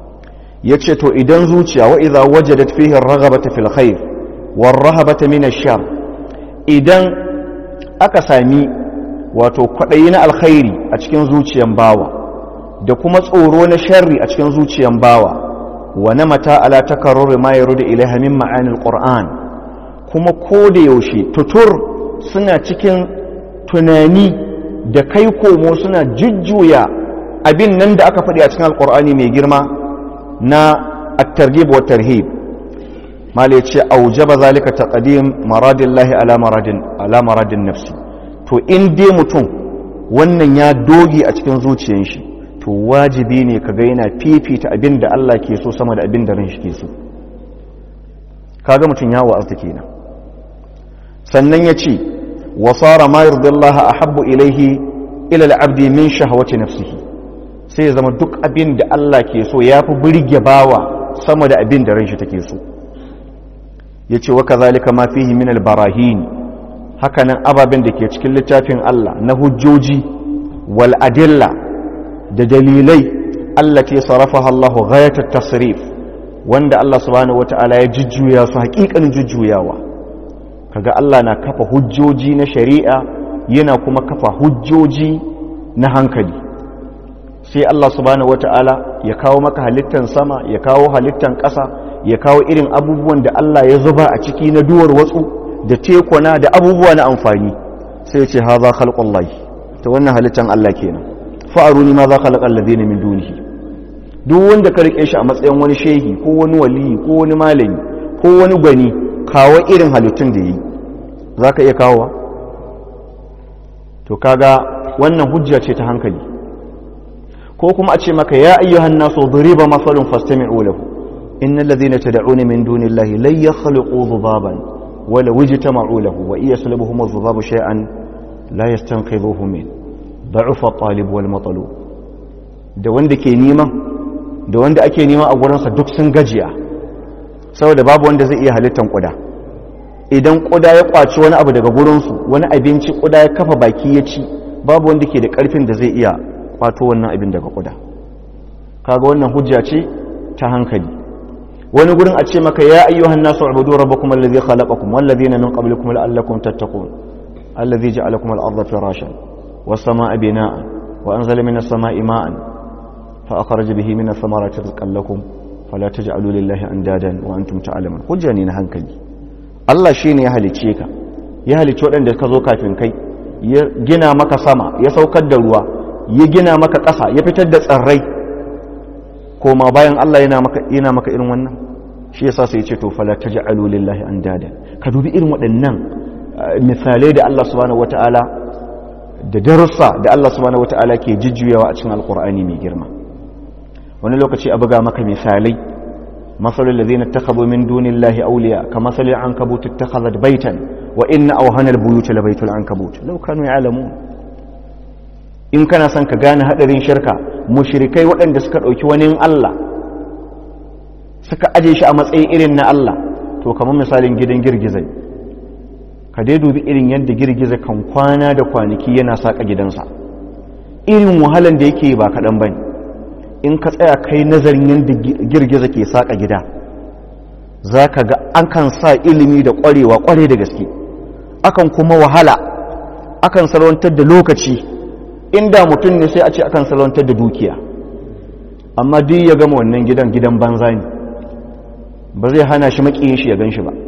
yace to idan zuciya wa idza wajadat fihi ar-raghabata fil khair war-rahabata min ash-shar idan aka sami wato kwaɗayi na alkhairi a cikin zuciyan bawa da kuma tsoro na sharri a cikin zuciyan bawa wa na mata ala takarrur ma yarudu ilaiha min ma'anil qur'an kuma ko da yaushe tutur suna cikin tunani da kai komo suna jujjuya abin nan da aka faɗi a cikin alqur'ani mai girma na at-targhib wa tarhib mala yace aujaba zalika taqdim maradillahi ala maradin ala maradin nafsi to in dai mutum wannan ya doge a cikin zuciyar shi to wajibi ne kaga yana fifita abin da Allah ke so sama da abin da ran shi ke so kaga mutum ya wa'azta kenan sannan ya ce wa sara ma yardallaha ahabbu ilaihi ila al-abdi min shahawati nafsihi sai ya zama duk abin da Allah ke so yafi burge bawa sama da abin da ran shi take so yace wa kazalika ma fihi min al-barahin hakanan ababen da ke cikin littafin Allah na hujjoji wal adilla da dalilai allati sarafaha Allahu ghayat tasrif wanda Allah subhanahu wata'ala ya jujjuya su hakikanin jujjuyawa kaga Allah na kafa hujjoji na shari'a yana kuma kafa hujjoji na hankali sai Allah subhanahu wata'ala ya kawo maka halittan sama ya kawo halittan ƙasa ya kawo irin abubuwan da Allah ya zuba a ciki na duwar watsu da tekuna da abubuwa na amfani sai ce ha za khalqullahi ta wannan halittan Allah kenan fa'aruni ma za khalaqa alladhina min dunihi duk wanda ka rike shi a matsayin wani shehi ko wani wali ko wani malami ko wani gwani kawo irin halittun da yi za ka iya kawowa to kaga wannan hujja ce ta hankali ko kuma a ce maka ya ayyuhan nasu duriba masalun fastami'u lahu innal ladhina tad'una min dunillahi lan yakhluqu dhubaban wala wajtama'u lahu wa iya salabuhum adh-dhubabu shay'an la yastanqidhuhu min da'ufa at-talib wal matlub da wanda ke nima da wanda ake nima a gurinsa duk sun gajiya saboda babu wanda zai iya halittan kuda idan kuda ya kwaci wani abu daga gurinsu wani abinci kuda ya kafa baki ya ci babu wanda ke da karfin da zai iya kwato wannan abin daga kuda kaga wannan hujja ce ta hankali wani gurin a ce maka ya ayyuhan nasu ubudu rabbakum allazi khalaqakum wal ladina min qablikum la'allakum tattaqun allazi ja'alakum al-ardha firashan was samaa bina'an wa anzala minas samaa'i ma'an fa akhraja bihi minas samarati rizqan lakum fala taj'alu lillahi andadan wa antum ta'lamun hujja ne na hankali Allah shine ya halice ka ya halice waɗanda ka zo kafin kai ya gina maka sama ya saukar da ruwa ya gina maka ƙasa ya fitar da tsirrai koma bayan Allah yana maka yana maka irin wannan shi yasa sai ya ce to fala taj'alu lillahi andadan ka dubi irin waɗannan misalai da Allah subhanahu wataala da darussa da Allah subhanahu wataala ke jijjuyawa a cikin alqur'ani mai girma wani lokaci a buga maka misalai مثل الذين اتخذوا من دون الله أولياء كمثل العنكبوت اتخذت بيتا وإن أوهن البيوت لبيت العنكبوت لو كانوا يعلمون in kana son ka gane hadarin shirka mushrikai waɗanda suka ɗauki wani Allah suka aje shi a matsayin irin na Allah to kamar misalin gidan girgizai ka dai dubi irin yadda girgiza kan kwana da kwanaki yana saka gidansa irin wahalan da yake ba kaɗan bane in ka tsaya kai nazarin yadda girgiza ke saƙa gida za ka ga an kan sa ilimi da ƙwarewa ƙware da gaske akan kuma wahala akan salwantar da lokaci inda mutum ne sai a ce akan salwantar da dukiya amma duk ya gama wannan gidan gidan banza ne ba zai hana shi maƙiyin shi ya gan shi ba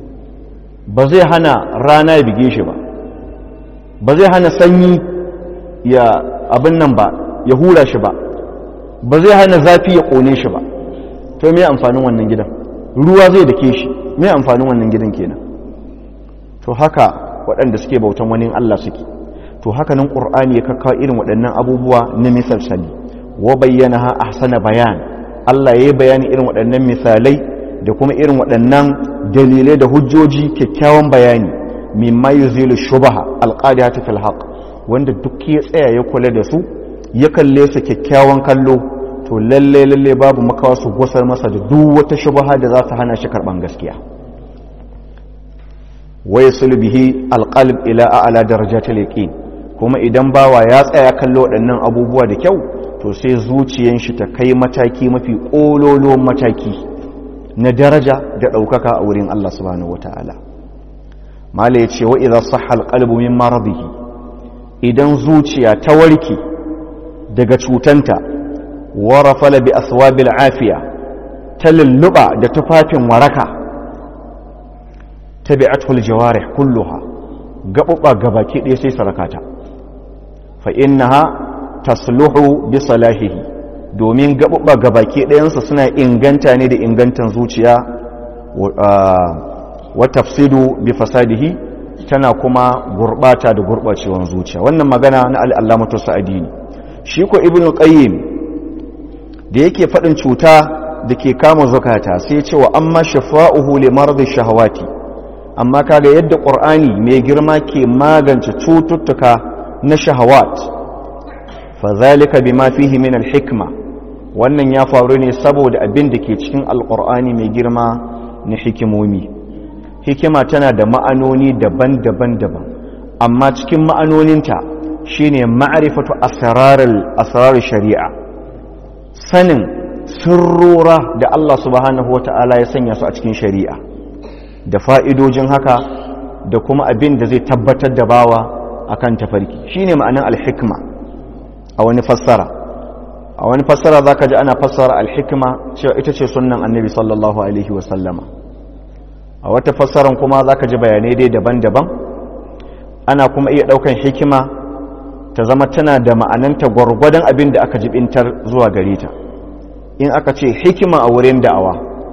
ba zai hana rana ya bige shi ba ba zai hana sanyi ya abin nan ba ya hura shi ba ba zai hana zafi ya ƙone shi ba to me amfanin wannan gidan ruwa zai dake shi me amfanin wannan gidan kenan to haka waɗanda suke bautan wani Allah suke to haka nan ƙur'ani ya kakkawa irin waɗannan abubuwa na misalsali wa bayyana ha ahsana bayan Allah ya yi bayani irin waɗannan misalai da kuma irin waɗannan dalilai da hujjoji kyakkyawan bayani mimma yuzilu shubaha alqadiyatu fil haqq wanda duk ya tsaya ya kula da su ya kalle su kyakkyawan kallo to lalle lalle babu makawa su gusar masa da duk wata shubha da za ta hana shi karban gaskiya wa yasul bihi alqalb ila a'la darajatil yaqin kuma idan bawa ya tsaya kallo waɗannan abubuwa da kyau to sai zuciyan shi ta kai mataki mafi kololo mataki na daraja da ɗaukaka a wurin Allah subhanahu wataala mala yace wa idza sahha alqalbu min maradihi idan zuciya ta warke daga cutanta warafala bi aswabil afiya ta lulluɓa da tufafin waraka tabi'atul jawarih kulluha gaɓuɓa gabaki ɗaya sai sarakata fa innaha tasluhu bi salahihi domin gaɓuɓa gabaki ɗayansa suna inganta ne da ingantan zuciya wa tafsidu bi fasadihi tana kuma gurɓata da gurɓacewan zuciya wannan magana na al'allamatu sa'adi ne shi ko ibn qayyim da yake faɗin cuta da ke kama zukata sai ce wa amma shafa'uhu li mardi shahawati amma kaga yadda qur'ani mai girma ke magance cututtuka na shahawat fa zalika bima fihi min al-hikma wannan ya faru ne saboda abin da ke cikin alqur'ani mai girma na hikimomi hikima tana da ma'anoni daban-daban daban amma cikin ma'anoninta shine ma'rifatu asrarar shari'a sanin sirrora da Allah subhanahu wata'ala ya sanya su a cikin shari'a da fa'idojin haka da kuma abin da zai tabbatar da bawa akan tafarki shine ma'anan alhikma a wani fassara a wani fassara zaka ji ana fassara alhikma cewa ita ce sunnan annabi sallallahu alaihi wasallama a wata fassaran kuma zaka ji bayanai dai daban-daban ana kuma iya daukan hikima ta zama tana da ma'ananta gwargwadon abin da aka jibintar zuwa gare ta in aka ce hikima a wurin da'awa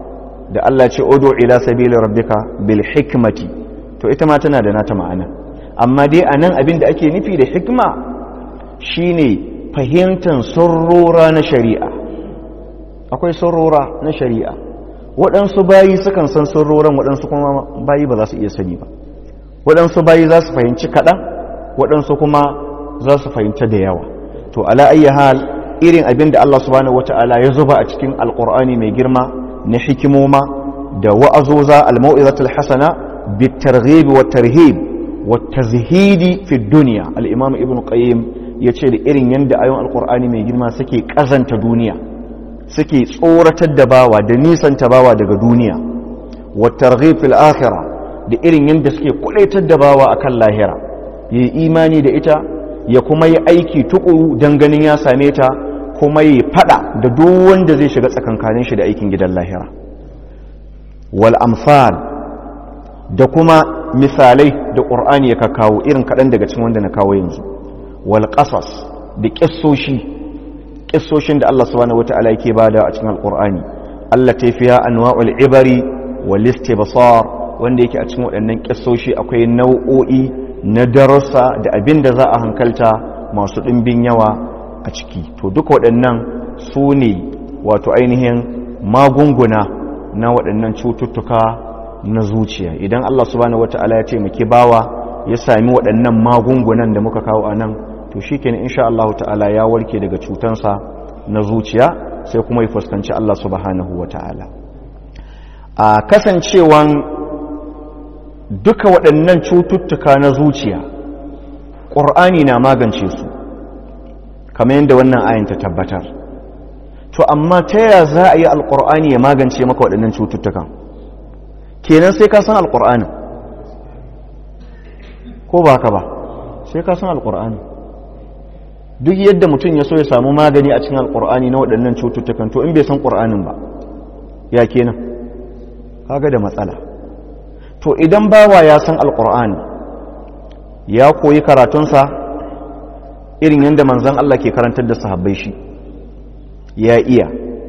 da Allah ce odo ila sabili rabbika bil hikmati to ita ma tana da nata ma'ana amma dai a nan abin da ake nufi da hikma shine fahimtar surrora na shari'a akwai surrora na shari'a waɗansu bayi sukan san surroran waɗansu kuma bayi ba za su iya sani ba waɗansu bayi za su fahimci kaɗan waɗansu kuma za su fahimta da yawa to ala ayyi hal irin abin da Allah subhanahu wata'ala ya zuba a cikin alƙur'ani mai girma na hikimoma da wa'azoza al-mau'izatul hasana bitarghib wa tarhib wa tazhidi fi dunya al-imam ibn qayyim yace da irin yanda ayoyin alƙur'ani mai girma suke kazanta duniya suke tsoratar da bawa da nisanta bawa daga duniya wa targhib fil akhirah da irin yanda suke kulaitar da bawa akan lahira yi imani da ita ya kuma yi aiki tukuru don ganin ya same ta kuma yi fada da duk wanda zai shiga tsakankanin shi da aikin gidan lahira wal amsal da kuma misalai da ƙur'ani ya kawo irin kaɗan daga cikin wanda na kawo yanzu wal ƙasas da ƙissoshi ƙissoshin da Allah subhanahu wata'ala yake bada a cikin alƙur'ani Allah ta fiya anwa'ul ibari wal istibsar wanda yake a cikin waɗannan ƙissoshi akwai nau'o'i na darussa da abin da za a hankalta masu ɗimbin yawa a ciki to duka waɗannan su ne wato ainihin magunguna na waɗannan cututtuka na zuciya idan Allah subhanahu wata'ala ya taimaki bawa ya sami waɗannan magungunan da muka kawo a nan to shi kenan insha Allah ta'ala ya warke daga cutansa na zuciya sai kuma ya fuskanci Allah subhanahu wata'ala a kasancewan duka waɗannan cututtuka na zuciya ƙur'ani na magance su kamar yadda wannan ayin ta tabbatar to amma ta yaya za a yi alƙur'ani ya magance maka waɗannan cututtukan kenan sai ka san alƙur'ani ko ba ka ba sai ka san alƙur'ani duk yadda mutum ya so ya samu magani a cikin alƙur'ani na waɗannan cututtukan to in bai san ƙur'anin ba ya kenan kaga da matsala to idan bawa ya san alkur'ani ya koyi karatunsa irin yadda manzan Allah ke karantar da sahabbai shi ya iya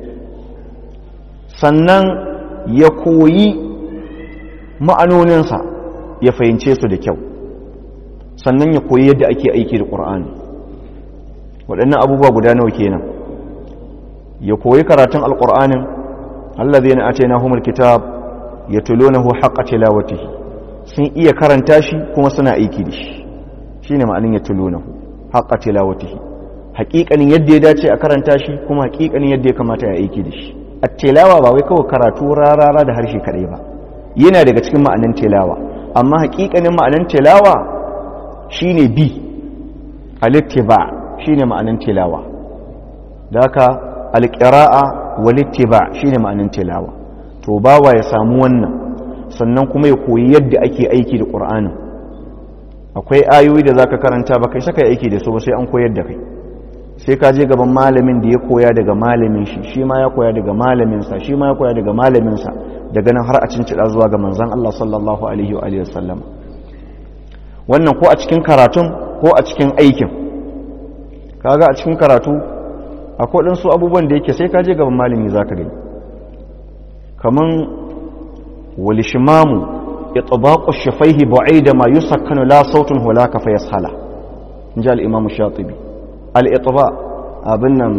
sannan ya koyi ma'anoninsa ya fahimce su da kyau sannan ya koyi yadda ake aiki da ƙur'ani waɗannan abubuwa guda nawa kenan ya koyi karatun alƙur'anin Allah zai na ace na humul kitab ya tulonahu haƙa tilawatihi sun iya karanta shi kuma suna aiki da shi shi ne ma'anin ya tulonahu haƙa tilawatihi haƙiƙanin yadda ya dace a karanta shi kuma haƙiƙanin yadda ya kamata ya aiki da shi a tilawa ba wai kawai karatu rarara da harshe kaɗai ba yana daga cikin ma'anin tilawa amma haƙiƙanin ma'anin tilawa shine bi alittiba shine ma'anin tilawa da haka alƙira'a walittiba shine ma'anin tilawa to bawa ya samu wannan sannan kuma ya koyi yadda ake aiki da ƙur'anin akwai ayoyi da zaka karanta ba kai saka aiki da su ba sai an koyar da kai sai ka je gaban malamin da ya koya daga malamin shi shi ma ya koya daga malaminsa shi ma ya koya daga malaminsa daga nan har a cincida zuwa ga manzon Allah sallallahu alaihi wa alihi wasallam wannan ko a cikin karatun ko a cikin aikin kaga a cikin karatu akwai ɗansu abubuwan da yake sai ka je gaban malami zaka gani kaman walishimamu itbaqu shafaihi bu'ida ma yusakkanu la sautun hulaka fa yashala inja al-imam shatibi al-itba abin nan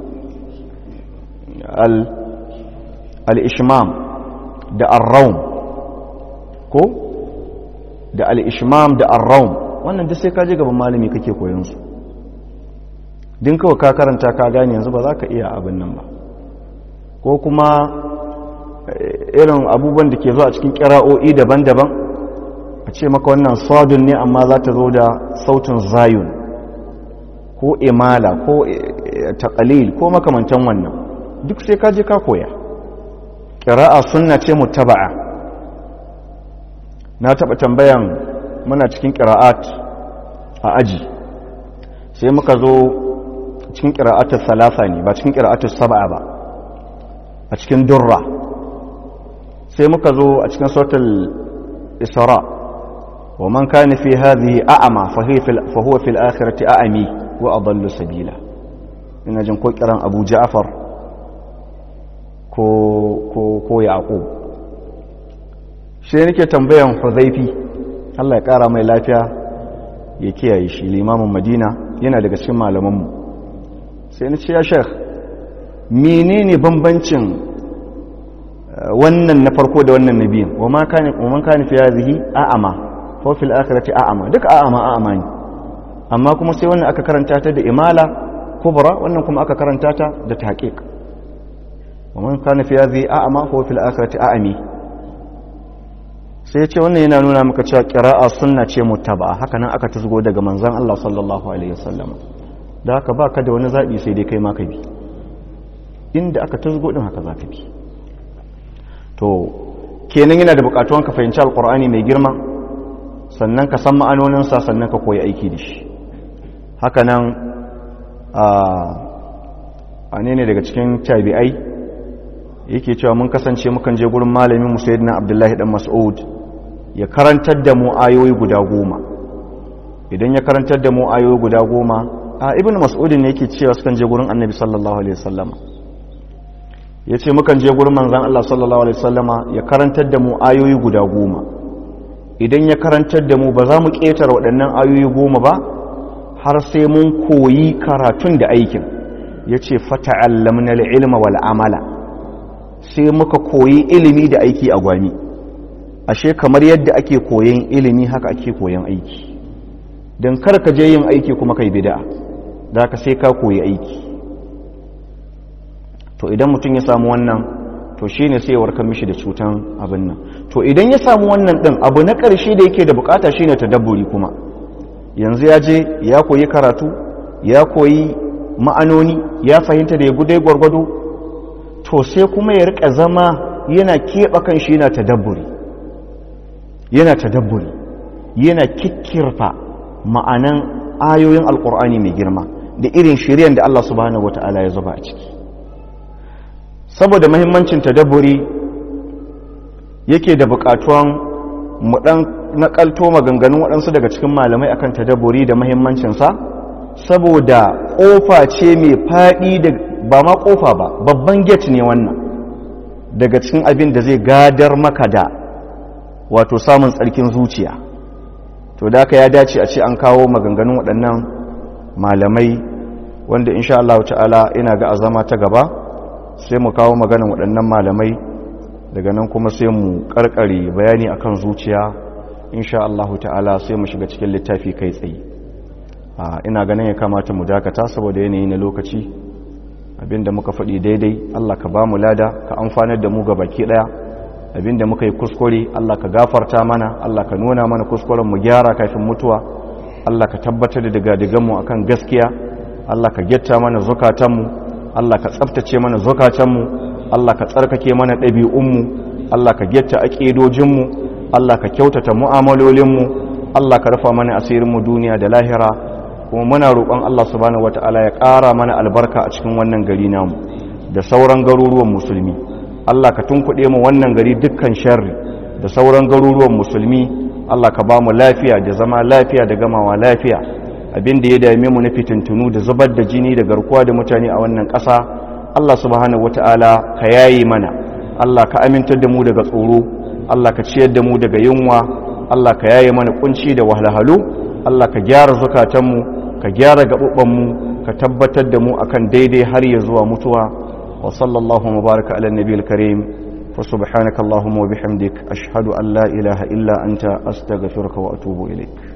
al-ishmam da ar-rawm ko da al-ishmam da ar-rawm wannan duk sai ka je gaban malami kake koyon su din kawai ka karanta ka gane yanzu ba za ka iya abin nan ba ko kuma irin abubuwan da ke zo a cikin kira'o'i daban-daban a ce maka wannan sadun ne amma za ta zo da sautin zayun ko imala ko taƙalil ko makamantan wannan duk sai ka je ka koya kira'a sunna ce mutaba'a na taɓa tambayan muna cikin kira'at a aji sai muka zo cikin kira'atul salasa ne ba cikin kira'atul saba'a ba a cikin durra sai muka zo a cikin sautul isra wa man kana fi hadhihi a'ama fa huwa fil akhirati a'ami wa adallu sabila ina jin ko kiran Abu Ja'far ko ko ko yaqub shi nake tambayan huzaifi Allah ya kara mai lafiya ya kiyaye shi limamin madina yana daga cikin malamanmu sai na ce ya shekh menene bambancin wannan na farko da wannan nabiyin wa man kana fi hadhihi a'ama fa fil akhirati a'ama duka a'ama a'ama ne amma kuma sai wannan aka karanta ta da imala kubra wannan kuma aka karanta ta da tahqiq wa man kana fi hadhihi a'ama fa fil akhirati a'ami sai ce wannan yana nuna maka cewa qira'a sunna ce muttaba haka nan aka tusgo daga manzon Allah sallallahu alaihi wasallam da haka baka da wani zabi sai dai kai ma ka bi inda aka tusgo din haka zaka bi to kenan yana da bukatuwan ka fahimci alqur'ani mai girma sannan ka san ma'anoninsa sannan ka koyi aiki da shi haka nan a ne daga cikin tabi'ai yake cewa mun kasance mukan je gurin malamin mu sayyidina abdullahi dan mas'ud ya karantar da mu ayoyi guda goma idan ya karantar da mu ayoyi guda goma a ibn mas'ud ne yake cewa sukan je gurin annabi sallallahu alaihi wasallama yace mukan je gurin manzon Allah sallallahu alaihi wasallama ya karantar da mu ayoyi guda goma idan ya karantar da mu ba za mu ƙetare waɗannan ayoyi goma ba har sai mun koyi karatun da aikin ya ce fata'allamna ilma wal amala sai muka koyi ilimi da aiki a gwami ashe kamar yadda ake koyan ilimi haka ake koyan aiki don kar ka je yin aiki kuma kai bida da ka sai ka koyi aiki to idan mutum ya samu wannan to shi ne sai ya warkar mishi da cutan abin nan to idan ya samu wannan ɗin abu na ƙarshe da yake da bukata shine tadabburi kuma yanzu ya je ya koyi karatu ya koyi ma'anoni ya fahimta da ya gudai gwargwado to sai kuma ya rika zama yana keɓa kan shi yana tadabburi yana tadabburi yana kikkirfa ma'anan ayoyin alkur'ani mai girma da irin shiryan da Allah subhanahu wata'ala ya zuba a ciki saboda mahimmancin tadabburi yake da bukatuwan mu dan nakalto maganganun waɗansu daga cikin malamai akan tadabburi da mahimmancinsa saboda ƙofa ce mai faɗi da ba ma ƙofa ba babban gate ne wannan daga cikin abin da zai gadar maka da wato samun tsarkin zuciya to da ya dace a ce an kawo maganganun waɗannan malamai wanda insha Allah ta'ala ina ga azama ta gaba sai mu kawo maganin waɗannan malamai daga nan kuma sai mu karkare bayani akan zuciya insha Allah ta'ala sai mu shiga cikin littafi kai tsaye ina ganin ya kamata mu dakata saboda yanayi na lokaci abinda muka faɗi daidai Allah ka ba mu lada ka amfanar da mu ga baki ɗaya abinda muka yi kuskure Allah ka gafarta mana Allah ka nuna mana kuskuren mu gyara kafin mutuwa Allah ka tabbatar da digadiganmu akan gaskiya Allah ka getta mana zukatanmu Allah ka tsaftace mana zukatanmu Allah ka tsarkake mana ɗabi'unmu Allah ka getta aƙidojinmu Allah ka kyautata mu'amalolinmu Allah ka rufa mana asirinmu duniya da lahira kuma muna roƙon Allah subhanahu wata'ala ya ƙara mana albarka a cikin wannan gari namu da sauran garuruwan musulmi Allah ka tunkuɗe mu wannan gari dukkan sharri da sauran garuruwan musulmi Allah ka ba mu lafiya da zama lafiya da gamawa lafiya abin da ya dame mu na fitintunu da zubar da jini da garkuwa da mutane a wannan ƙasa Allah subhanahu wata'ala ka yayi mana Allah ka amintar da mu daga tsoro Allah ka ciyar da mu daga yunwa Allah ka yaye mana kunci da wahalhalu Allah ka gyara zukatanmu ka gyara gaɓuɓanmu ka tabbatar da mu akan daidai har ya zuwa mutuwa wa sallallahu mubaraka ala nabiyil karim wa subhanaka allahumma wa bihamdik ashhadu an la ilaha illa anta astaghfiruka wa atubu ilaik